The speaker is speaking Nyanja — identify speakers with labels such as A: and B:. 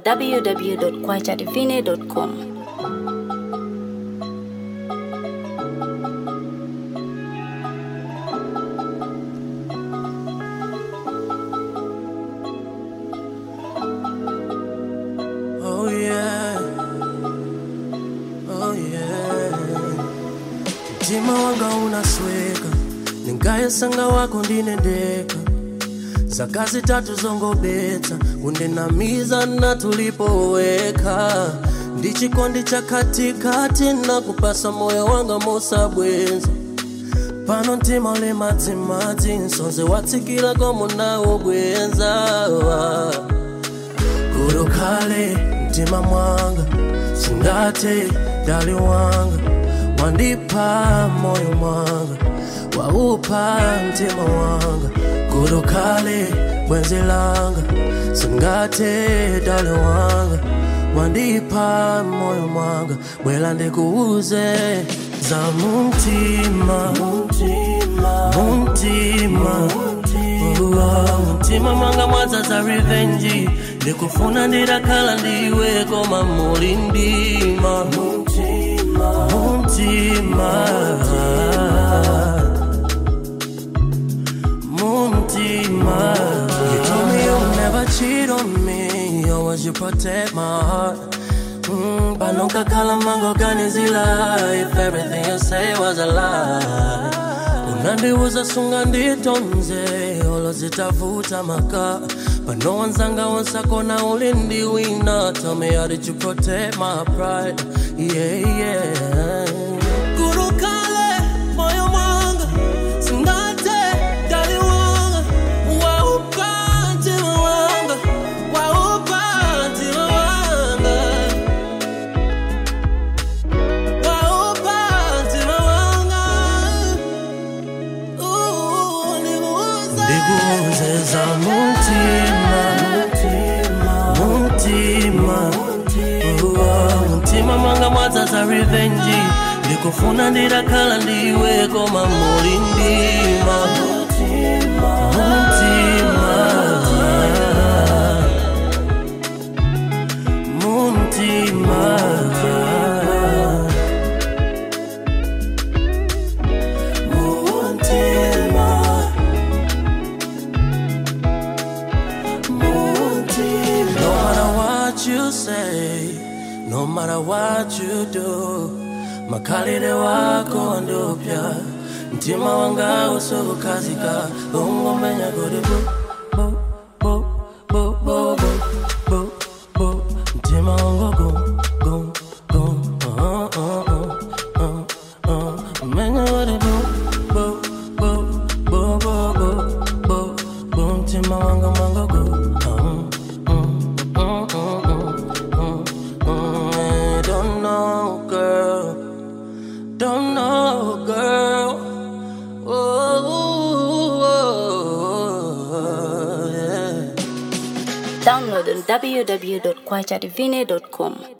A: www.kwachadivine.com.
B: Oh yeah. Oh yeah. Mtima wanga unasweka ningayesanga wako ndinendeka zakazi tatu zongobetsa kundinamiza na tulipoweka ndichikondi cha katikati na kupasa moyo wanga mosabwenza pano mtima uli madzimadzi nsonze watsikira komunawo bwenza kurukale mtima mwanga singate dali wanga wandipa moyo mwanga waupa mtima wanga kurukale bwenzi langa singate dali wanga wandipa moyo mwanga bwela ndikuuze za mumtima mumtima Uwa, mtima mwanga mwaza za revenge ndikufuna ndirakhala ndiwe koma muli ndima mumtima mumtima you told me you'll never cheat on me you always you protect my heart Mm, panokakhala mangoganizila if everything you say was a lie unandiuza sunga nditonze olo zitavuta maka pano wanzanga wonsakona uli ndiwina tell me how did you protect my pride yeah yeah kurukale moyo mwanga singate dali wanga waupa ntima wanga waupa ntima wanga waupa ntima wanga ndikuuze za mutima mutima Uwa, mutima mwanga mwaza za revenge ndikufuna ndirakhala ndiwe koma muli ndima mutima mutima mutima No matter what you say, no matter what you do, makalire wako ndopya mtima wanga usokukazika ungomenya kuti bu bu bu bu bu bu bu bu mtima wanga gum gum gum uh uh uh uh uh menya kuti bu bu bu bu bu bu bu bu mtima wanga mwanga gum I don't know, girl. Don't know, girl. Oh, yeah.
A: Download on www.kwachadivine.com.